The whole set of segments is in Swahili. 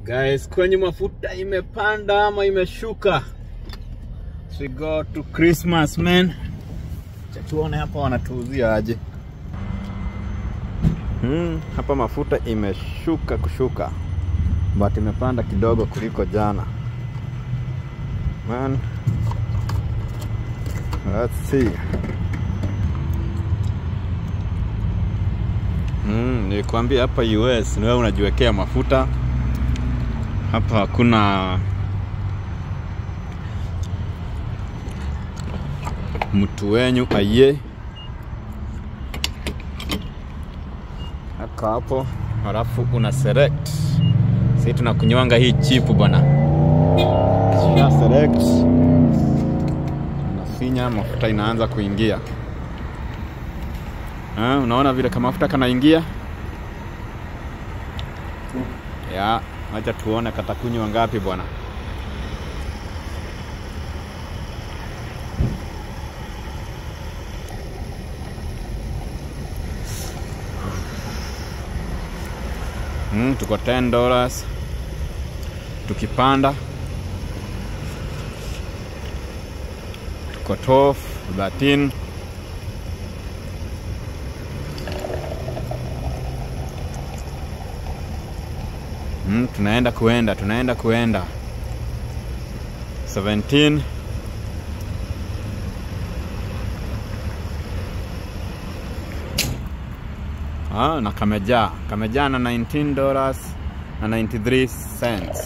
Guys, kwenye mafuta imepanda ama imeshuka? So we go to Christmas man. Acha tuone hapa wanatuuzia aje. Hmm, hapa mafuta imeshuka kushuka, but imepanda kidogo kuliko jana. Man, let's see. Mm, nilikwambia hapa US ni wewe unajiwekea mafuta. Hapa hakuna mtu wenyu aye aka hapo, halafu una select. Sisi tunakunywanga hii chipu bwana, kisha select unafinya, mafuta inaanza kuingia. Ha, unaona vile kama mafuta kanaingia ya, acha tuone katakunywa ngapi bwana. Mm, tuko 10 dollars tukipanda, tuko 12 13 Mm, tunaenda kuenda tunaenda kuenda 17 ah, na kamejaa kamejaa na 19 dollars na 93 cents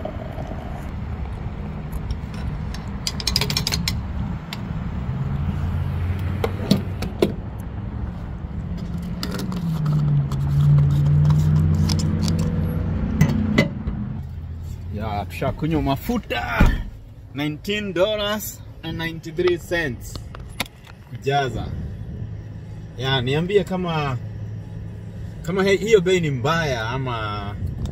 ya tushakunywa mafuta 19 dollars and 93 cents kujaza ya niambie kama kama he, hiyo bei ni mbaya ama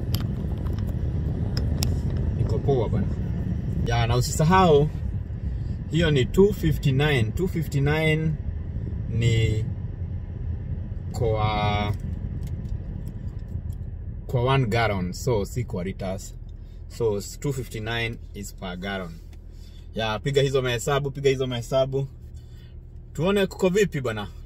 iko poa bana ya na usisahau hiyo ni 259 259 ni kwa kwa one gallon so si kwa liters so 259 is per gallon ya piga hizo mahesabu piga hizo mahesabu tuone kuko vipi bwana